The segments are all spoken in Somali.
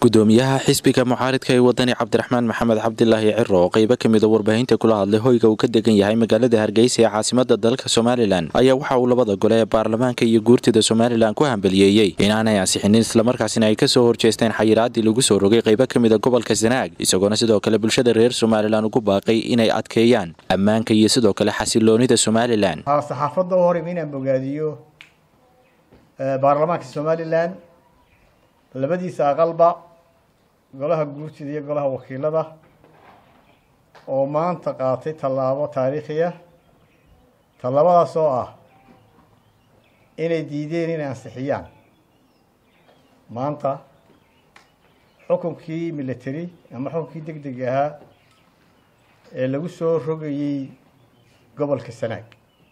gudoomiyaha xisbiga mucaaridka ee wadani cabdiraxmaan maxamed cabdilaahi ciro oo qeybo ka mida warbaahinta kula hadlay hoyga uu ka degan yahay magaalada hargeysa ee caasimada dalka somalilan ayaa waxa uu labada gole ee baarlamaanka iyo guurtida somalilan ku hambaliyeeyey inaanay ansixinin islamarkaasina ay kasoo horjeesteen xayiraadii lagu soo rogay qeybo ka mida gobolka sanaag isagoona sidoo kale bulshada reer somalilan ugu baaqay inay adkeeyaan ammaanka iyo sidoo kale xasiloonida somalilan saxaafadda u horeyba inaan bogaadiyo baarlamaanka somalilan labadiisa aqalba golaha guurtida iyo golaha wakiilada oo maanta qaatay tallaabo taariikhiya tallaabadaas oo ah inay diideen inay ansixiyaan maanta xukunkii military ama xukunkii deg deg ahaa ee lagu soo rogayey gobolka sanaag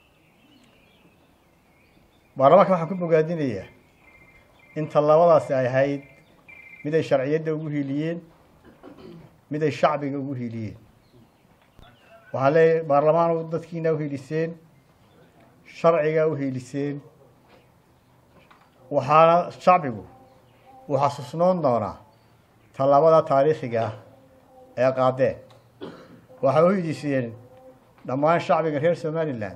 baarlamaanka waxaan ku bogaadinayaa in tallaabadaasi ay ahayd mid ay sharciyadda ugu hiiliyeen mid ay shacbiga ugu hiiliyeen waxaa leeyahy baarlamaanu dadkiina uhiiliseen sharciga uhiiliseen waxaana shacbigu uu xasuusnoon doonaa tallaabada taariikhiga ah ee qaadeen waxay uhiiliseen dhammaan shacbiga reer somalilan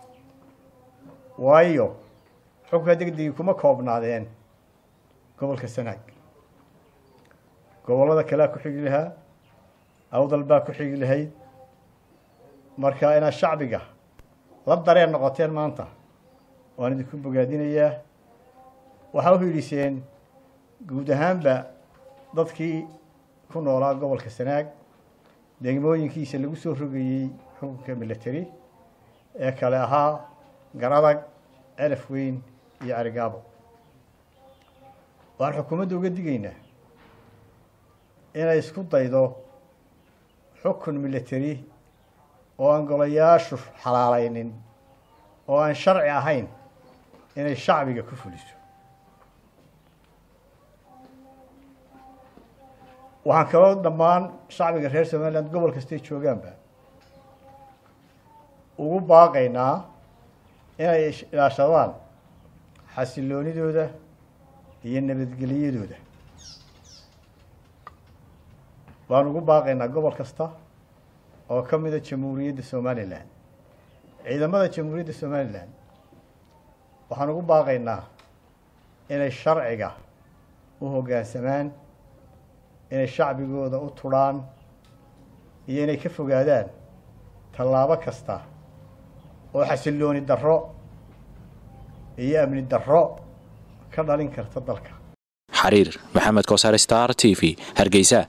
waayo xukunka degdegi kuma koobnaadeen gobolka sanaag gobollada kalea ku xigi lahaa awdal baa ku xigi lahayd marka inaad shacbiga la dareen noqoteen maanta waan idinku bogaadinayaa waxaa uhiiliseen guud ahaanba dadkii ku noolaa gobolka sanaag degmooyinkiisa lagu soo rogayey xukunka military ee kale ahaa garadag celaf weyn iyo carigaabo waxaan xukuumadda uga digaynaa inay isku daydo xukun military oo aan golayaashu xalaalaynin oo aan sharci ahayn inay shacbiga ku fuliso waxaan kaloo dhammaan shacbiga reer somaliland gobol kastay joogaanba ugu baaqaynaa inay ilaashadaan xasiloonidooda iyo nabadgelyadooda waan ugu baaqaynaa gobol kasta oo ka mida jamhuuriyadda somalilan ciidamada jamhuuriyadda somalilan waxaan ugu baaqaynaa inay sharciga u hoggaansamaan inay shacbigooda u tudhaan iyo inay ka fogaadaan tallaabo kasta oo xasilooni darro iyo amni darro ka dhalin karta dalka xariir maxamed koosar star t v hargeysa